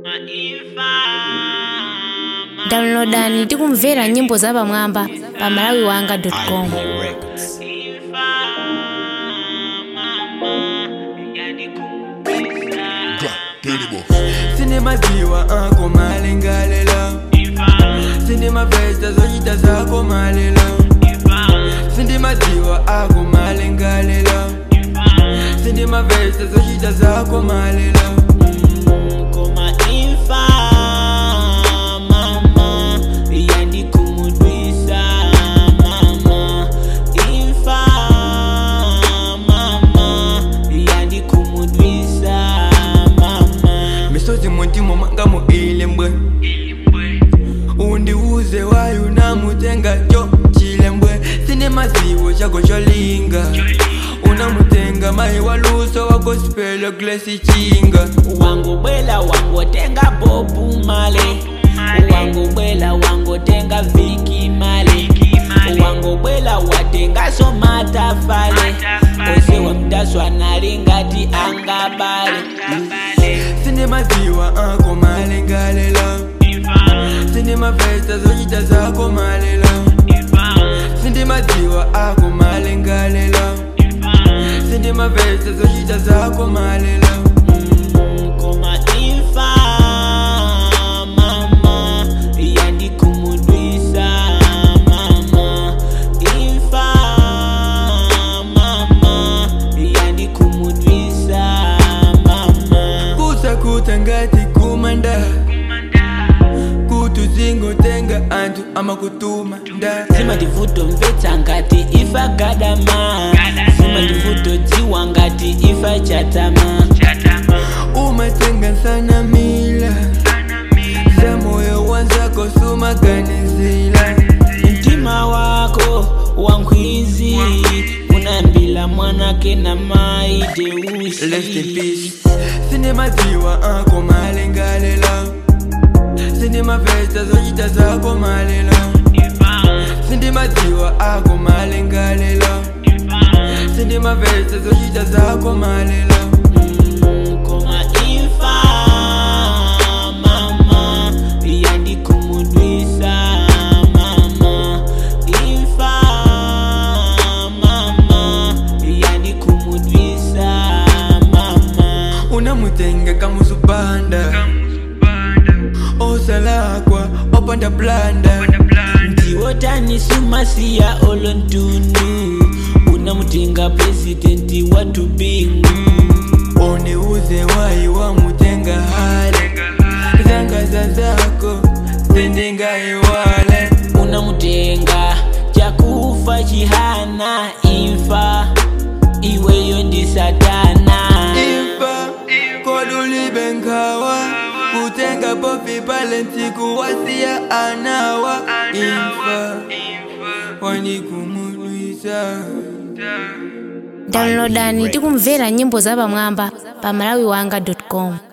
downloadani ndi kumvera nyimbo zapamwamba pa malawiwanga.com Sine maziwa ako malengalela Sine mavesta zochita zako malela Sine maziwa ako malengalela Sine mavesta zochita zako malela koma imfa mama yandikumudwisa mama imfa mama yandikumudwisa mama misozi muntimo mwanga muile mbwe undiuze wayo namutenga cho chilembwe sine maziwo chako cholinga unamutenga mai waluso wa gospel glesi chinga wangobwela wangotenga bobu male wangobwela wangotenga viki male wangobwela watengaso matafale ose wamtaswa nali ngati angabale sine maziwa ako malengalela sine mavesta zochita zako malela sinde maziwa ako malengalela sinde mavesta zochita zako malela koma imfa mama yandikumudwisa mama imfa mama yandikumudwisa mama kusakuta ngati kumanda kutuzingotenga anthu amakutuma nda zima ndivuto mvetsa ngati ifa gadama zima ndivuto dziwa ngati ifa chatama umatenga sana mila za moyo wanzako sumaganizila mtima wako wankwizi unambila mwanake na mai Rest in deusi peace. Sine maziwa ako malengalela Sine mavesta zochita zako malela Sine maziwa ako malengalela Sine mavesta zochita zako malela koma imfa mama yandikumudwisa mama imfa mama yandikumudwisa mama unamutenga kamuzubanda osalakwa opanda blanda ndiwotanisumasiya olontundu unamutenga presidenti watu bingu oneuze wayi wamutenga hale zangaza zako zendingaiwale unamutenga chakufa chihana imfa iweyo ndi satana imfa kodulibe nkawa kutenga popi pale ntsiku wasiya anawa imfa wanikumudwisa downloadani ndi kumvera nyimbo zapamwamba pa malawiwanga.com